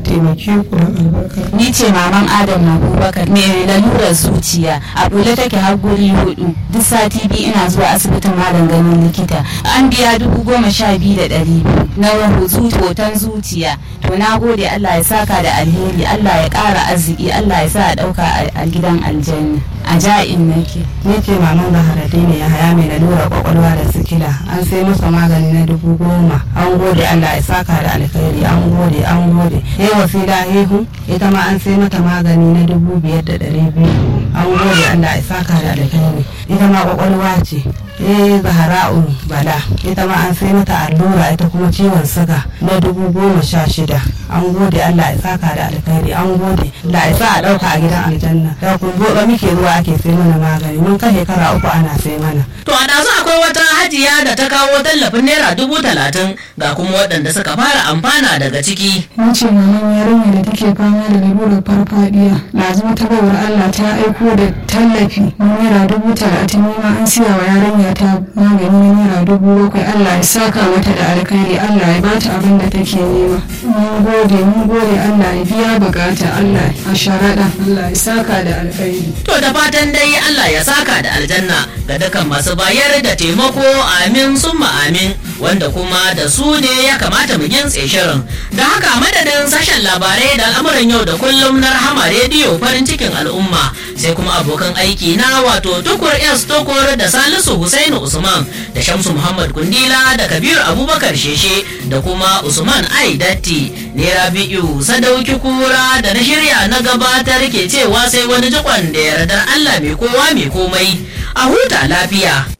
taimake ku da albarka Ni ce maman Adam Abubakar mai lalurar zuciya a bule take har guri hudu duk sati biyu ina zuwa asibitin malam ganin likita an biya dubu goma sha biyu da ɗari biyu na hutu hoton zuciya to na gode Allah ya saka da alheri Allah ya ƙara arziki Allah ya sa a ɗauka a gidan aljanna a ja'in nake. ni ce maman zaharadi ne ya haya mai lalurar kwakwalwa da sikila an sai masa magani na dubu goma an gode Allah ya saka da alkhairi an gode an gode yayi wasila hehu ita ma an sai mata magani na dubu biyar da ɗari biyu an gode Allah ya saka da alkhairi ita ma kwakwalwa ce eh zahara'u bala ita ma an sai mata allura ita kuma ciwon suga na dubu goma sha shida an gode Allah ya saka da alkhairi an gode Allah ya sa a ɗauka a gidan aljanna da kun gobe muke zuwa ake sai mana magani mun kai shekara uku ana sai mana To a ɗazu akwai wata hajiya da ta kawo tallafin naira dubu talatin ga kuma waɗanda suka fara amfana daga ciki. Mun ce maman yarinya da take fama da lalurar farfadiya na zama ta baiwar Allah ta aiko da tallafi na naira dubu talatin nema an siya wa yarinya ta magani na naira dubu bakwai Allah ya saka mata da alkhairi Allah ya bata abin da take nema. Mun gode mun gode Allah ya biya bukata Allah a sharaɗa Allah ya saka da alkhairi. To da fatan dai Allah ya saka da aljanna ga dukkan masu bayar da taimako amin summa amin wanda kuma da su ne ya kamata mu gintse shirin. Da haka madadin sashen labarai da al'amuran yau da kullum na rahama rediyo farin cikin al'umma sai kuma abokan aiki na wato tukur S tukur da Salisu Husainu Usman da Shamsu Muhammad Kundila da Kabiru Abubakar Sheshe da kuma Usman Ai Datti ne Rabi'u Sadauki Kura da na shirya na gabatar ke cewa sai wani jikon da yardar Allah mai kowa mai komai a huta lafiya.